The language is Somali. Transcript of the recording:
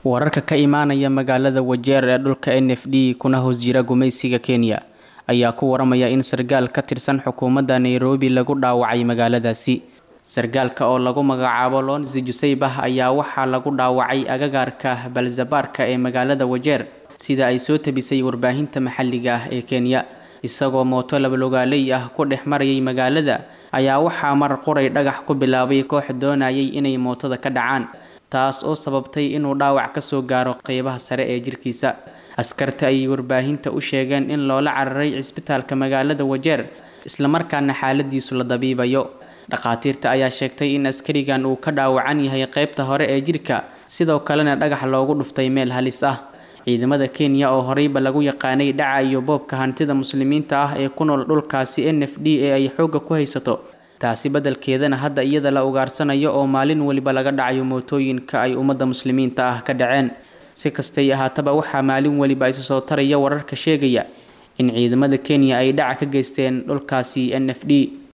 wararka ka imaanaya magaalada wajeer ee dhulka n f d kuna hoos jira gumaysiga kenya ayaa ku waramaya in sargaal ka tirsan xukuumadda nairobi lagu dhaawacay magaaladaasi sargaalka oo lagu magacaabo lonsi juseybah ayaa waxaa lagu dhaawacay agagaarka balzabaarka ee magaalada wajeer sida ay soo tabisay warbaahinta maxalliga ah ee kenya isagoo mooto labalogaaley ah ku dhex marayay magaalada ayaa waxaa mar qoray dhagax ku bilaabay koox doonayay inay mootada ka dhacaan taas oo sababtay inuu dhaawac ka soo gaaro qeybaha sare ee jirkiisa askarta ayay warbaahinta u sheegeen in loola cararay cisbitaalka magaalada wajeer islamarkaana xaaladiisu la dabiibayo dhakhaatiirta ayaa sheegtay in askarigan uu ka dhaawacan yahay qeybta hore ee jirka sidoo kalena dhagax loogu dhuftay meel halis ah ciidamada kenya oo horeyba lagu yaqaanay dhaca iyo boobka hantida muslimiinta ah ee ku nool dhulkaasi n f d ee ay xoogga ku haysato taasi beddelkeedana hadda iyada la ugaarsanayo oo maalin weliba laga dhacayo mootooyinka ay ummadda muslimiinta ah ka dhaceen si kastay ahaataba waxaa maalin weliba isu soo taraya wararka sheegaya in ciidamada kenya ay dhaca ka geysteen dhulkaasi n f d